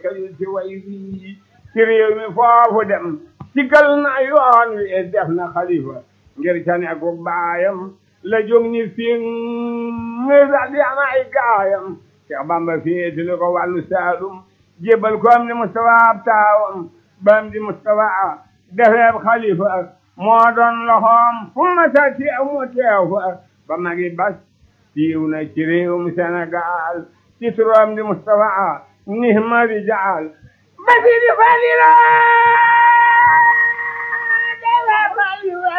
xëyul ci way bii ci réew mi foofu dem sigal na yoon wi def na xalifa ngir ca nekku baayam la jóg ni fi ngir daal di am ay gaayam Cheikh Bamba féetali ko wàllu Saalum jébbal ko am di Mustafa ab taawam bam di Mustafa defeeb xalifa moo doon loxoom fu ma sa teew mu teew fa ba magi bas siiw na ci réewum Sénégal ci turam di Mustafa nihma rijaal basi di falila defeeb xalifa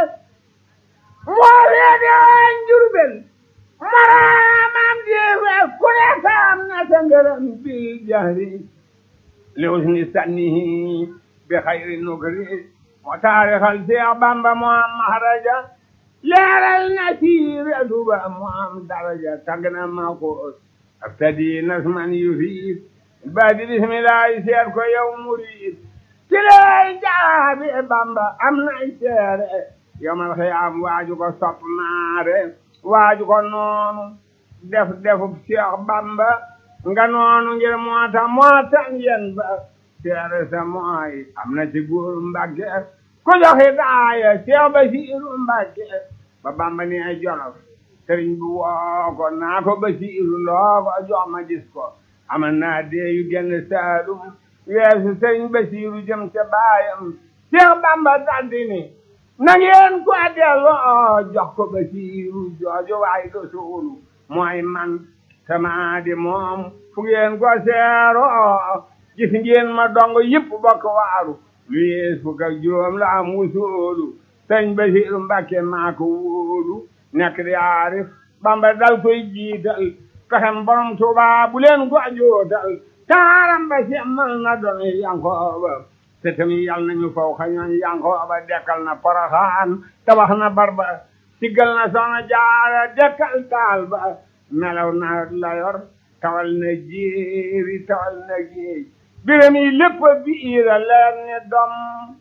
moo reede woon Jurbel maraamam jeefe ku ne saam na sa ngërëm bil jahri li usni sannihi bi xayri nukri moo taarixal Seex Bamba moo am maharaja leeral na siire tuba moo am daraja tagg na ma ko abtadi nasman yufiid baadi bismillahi seet ko yow murid ci lay jaabi Bamba am nay seere yomal xiyaam waaju ko sopp naare waaju ko noonu def defub Seex Bamba nga noonu ngir moo tax moo tax ngeen ba seere sa mooy am na ci góor Mbàkke ku joxe daaya Seex Basiiru Mbàkke ba Bamba ni ay Jolof sëriñ bi woo ko naa ko Basiiru loo ko jox ma gis ko amal naa dee yu génn Saalum weesu sëriñ Basiiru jëm ca baayam Seex Bamba daldi ni na ngeen ko delloo jox ko Basiiru jooju waay do suulu mooy man sama di moom fu ngeen ko seeroo gis ngeen ma dong yëpp bokk waaru lu yees fukk ak juróom la am wusoolu sëñ Basiiru Mbàkke maa ko wóolu nekk di aarif Bamba dal koy jiital pexem borom Tuuba bu leen ko jootal taaram ba semmal na doon Yankooba te tamit yal nañu faw xañoon Yankooba dekkal na Poroxaan tabax na barba siggal na Soxna Jaara dekkal taal ba melaw na layor tawal na jéeri tawal na géej biram yi lépp biira leer ni dom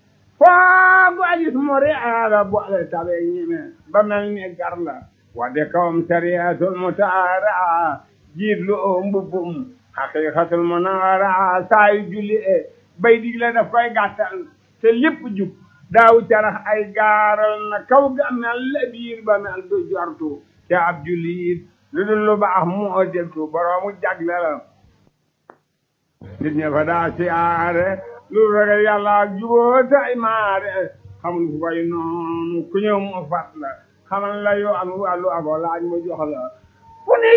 foogu agis mu reera boole tabe ñime ba mel ni gar la wadde kawam sariyatul mutaara jiit lu oo mbubbum haqiqatul munawara saayu julli e bay digle daf koy gàttal te lépp jub daaw carax ay gaaral na kaw ga mel la biir ba mel du jortu te ab jullit lu dul lu baax moo deltu boroomu jagle la nit ña fa daa siyaare lu ragal yàlla ak juboo tay maare xamul fu koy noonu ku ñëw mu fat la xamal la yoo am wàllu abo laaj mu jox la fu ni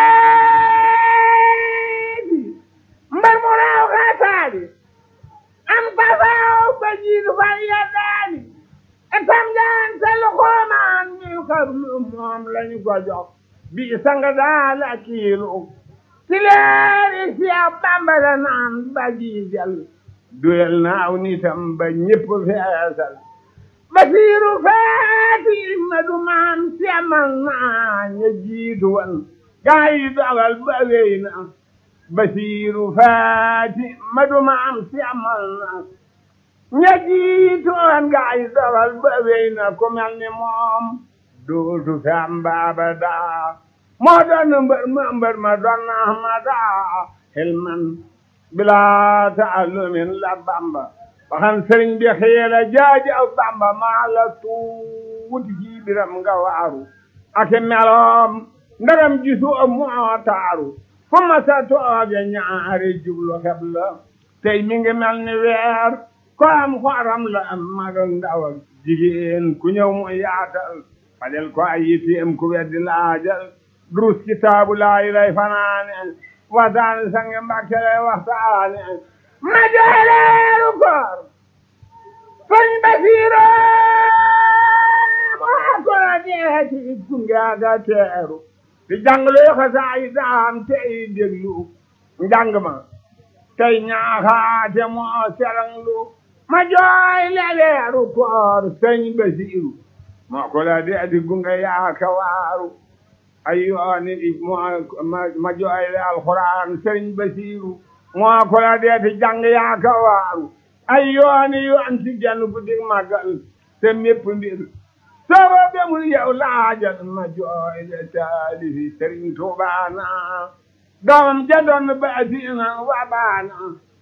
jaleeti mbar mu raaw xaataali am pasaaw ba jiitu fa yeddaani etam jaan te lu xoomaan ñu xarlu moom lañu ko jox bi sanga daal ak kiilu ci leeri Seex Bamba la naan ba jiijal duyal naaw nitam ba ñépp feesal Basiiru faati ma du maan semal naa ña jiitu wan gaa yi dogal ba wéy na Basiiru faati ma du maan semal na ña jiitu wan gaa yi dogal ba wéy na ku mel ni moom dootu fi am baaba daa moo doon mbër ma mbër ma doon na ahmada hilman bila taallumin la bamba waxan sëriñ bi xiira jaaji aw bamba maa la tuuti ci biram nga waaru ake meloom ndaram gisu moo taaru fu ma sa tooge ñaari jublu xeb la tey mi ngi mel ni weer ko am xooram la am mag ak ndaw ak jigéen ku ñëw mu yaatal fajal ko ay yitteem ku weddi laajal durus kitaabu laayi lay fanaane waxtaane sange mbàkke lay waxtaane ma jooleeru koor sëñ Basiiro moo ko la deeti gungaaga teeru di jàng loo xasaayi daam tey déglu njàng ma tey ñaaxaate moo seranglu ma jooy leeru koor sëñ Basiiru moo ko la deeti gunga yaaka waaru ay yooni ma jooy le alxuraan sëriñ Basiiru moo ko la deeti jàng yaaka waaru ay yooni yoon ci genn guddi màggal te mépp mbir sooba bemul yow laajal ma jooy le taalifi sëriñ Tuubaana doomam ja doon baasina wa baana